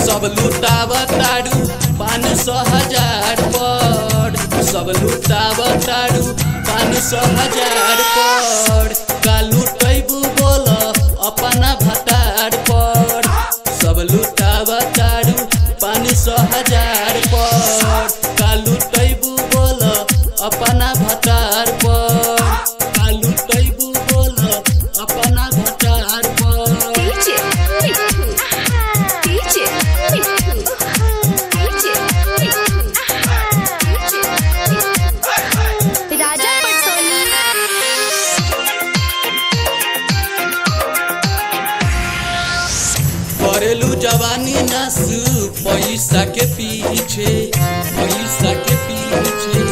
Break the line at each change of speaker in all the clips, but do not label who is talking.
सब लुटाव तारू पाँच सौ हजार पर सब लुटाव तारू पाँच सौ हजार पर का लुटैबू बोल अपना भतार पर सब लुटाव तारू पाँच सौ हजार पर का लुटैबू बोल अपना भतार पर का लुटैबू बोल अपना भतार पर
DJ Mitu. DJ Mitu. DJ Mitu. राजा पटोली
करेलू जवानी नासू पैसा के पीछे पैसा के पीछे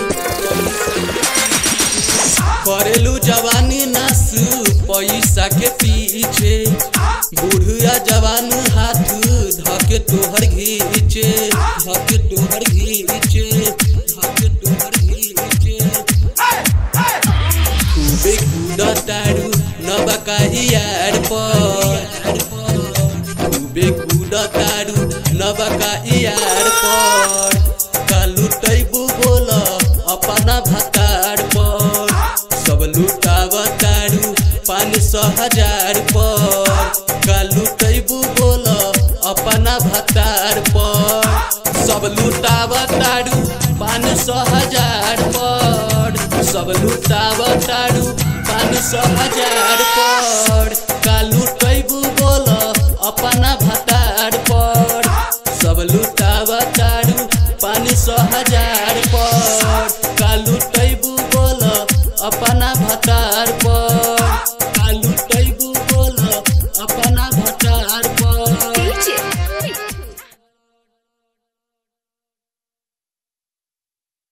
करेलू जवानी नासू पैसा के पीछे बुढ़िया जवान हाथ धके तोहर घीचे धके तोहर घीचे धके तोहर घीचे खूबे कूदतारू नबकाहियार पर खूबे कूदतारू नबकाहियार पर का लुटैबू बोल अपना भतार पर सब लुटावतारू पाँच सौ हजार पर का लुटैबू बोल अपना भतार पर सब लुटावतारू पाँच सौ हजार पर सब लुटावतारू पाँच सौ हजार पर का लुटैबू बोल अपना भतार पर सब लुटावतारू पाँच सौ हजार पर का लुटैबू बोल अपना भतार पर का लुटैबू बोल अपना भतार पर
DJ